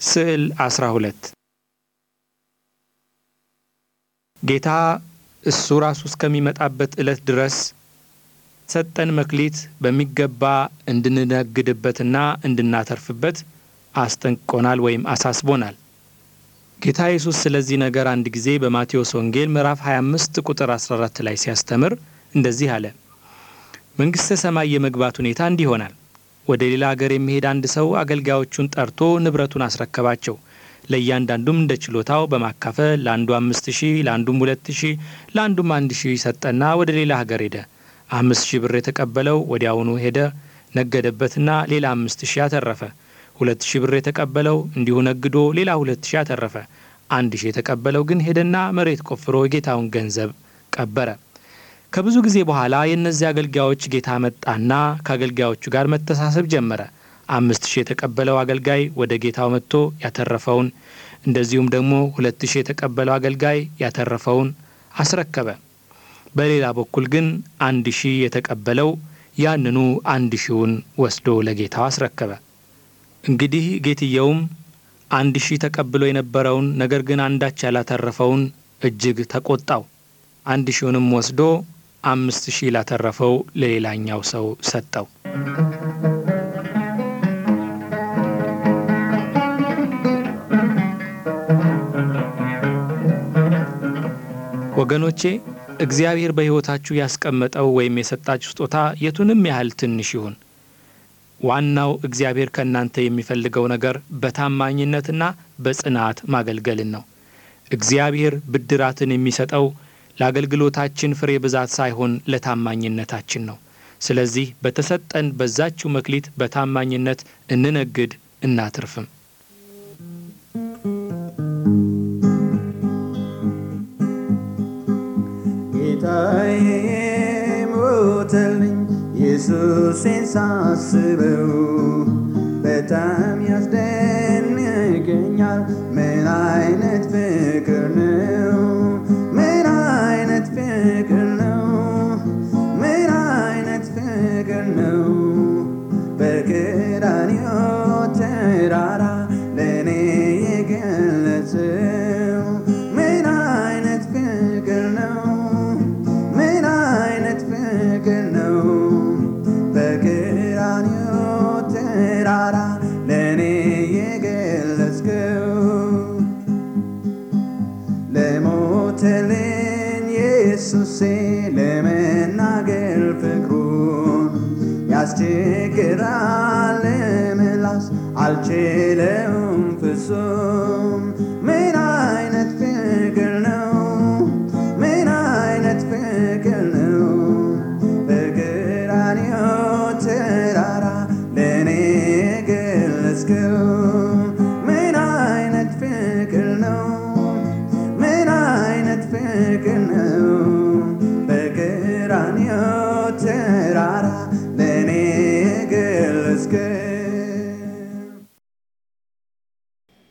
ስዕል 12 ጌታ እሱ ራሱ እስከሚመጣበት ዕለት ድረስ ሰጠን መክሊት በሚገባ እንድንነግድበትና እንድናተርፍበት አስጠንቅቆናል ወይም አሳስቦናል። ጌታ ኢየሱስ ስለዚህ ነገር አንድ ጊዜ በማቴዎስ ወንጌል ምዕራፍ 25 ቁጥር 14 ላይ ሲያስተምር እንደዚህ አለ። መንግሥተ ሰማይ የመግባት ሁኔታ እንዲህ ይሆናል። ወደ ሌላ አገር የሚሄድ አንድ ሰው አገልጋዮቹን ጠርቶ ንብረቱን አስረከባቸው። ለእያንዳንዱም እንደ ችሎታው በማካፈል ለአንዱ አምስት ሺህ ለአንዱም ሁለት ሺህ ለአንዱም አንድ ሺህ ሰጠና ወደ ሌላ ሀገር ሄደ። አምስት ሺህ ብር የተቀበለው ወዲያውኑ ሄደ፣ ነገደበትና ሌላ አምስት ሺህ አተረፈ። ሁለት ሺህ ብር የተቀበለው እንዲሁ ነግዶ ሌላ ሁለት ሺህ አተረፈ። አንድ ሺህ የተቀበለው ግን ሄደና መሬት ቆፍሮ የጌታውን ገንዘብ ቀበረ። ከብዙ ጊዜ በኋላ የእነዚህ አገልጋዮች ጌታ መጣና ከአገልጋዮቹ ጋር መተሳሰብ ጀመረ። አምስት ሺህ የተቀበለው አገልጋይ ወደ ጌታው መጥቶ ያተረፈውን እንደዚሁም ደግሞ ሁለት ሺህ የተቀበለው አገልጋይ ያተረፈውን አስረከበ። በሌላ በኩል ግን አንድ ሺህ የተቀበለው ያንኑ አንድ ሺውን ወስዶ ለጌታው አስረከበ። እንግዲህ ጌትየውም አንድ ሺህ ተቀብሎ የነበረውን ነገር ግን አንዳች ያላተረፈውን እጅግ ተቆጣው። አንድ ሺውንም ወስዶ አምስት ሺህ ላተረፈው ለሌላኛው ሰው ሰጠው። ወገኖቼ እግዚአብሔር በሕይወታችሁ ያስቀመጠው ወይም የሰጣችሁ ስጦታ የቱንም ያህል ትንሽ ይሁን፣ ዋናው እግዚአብሔር ከእናንተ የሚፈልገው ነገር በታማኝነትና በጽናት ማገልገልን ነው። እግዚአብሔር ብድራትን የሚሰጠው ለአገልግሎታችን ፍሬ ብዛት ሳይሆን ለታማኝነታችን ነው። ስለዚህ በተሰጠን በዛችው መክሊት በታማኝነት እንነግድ እናትርፍም። ጌታዬ ሞተልኝ ኢየሱሴን ሳስበው በጣም ያስደንቀኛል። ምን አይነት ፍቅር ነው! ምን አይነት ፍቅር ነው! ምን አይነት ፍቅር ነው! በቀራንዮ ተራራ ለእኔ የገለጸው ምን አይነት ፍቅር ነው! ምን አይነት ፍቅር ነው! በቀራንዮ ተራራ ለእኔ የገለጽከው ለሞተልኝ ኢየሱሴ ለመናገር ፍቅሩን ያስቸግራል ለምላስ አልችለውም ፍጹም ምን አይነት ፍቅር ነው! ምን አይነት ፍቅር ነው! በቀራንዮ ተራራ ለእኔ የገለጽከው ምን አይነት ፍቅር ነው! ምን አይነት ፍቅር ነው! በቀራንዮ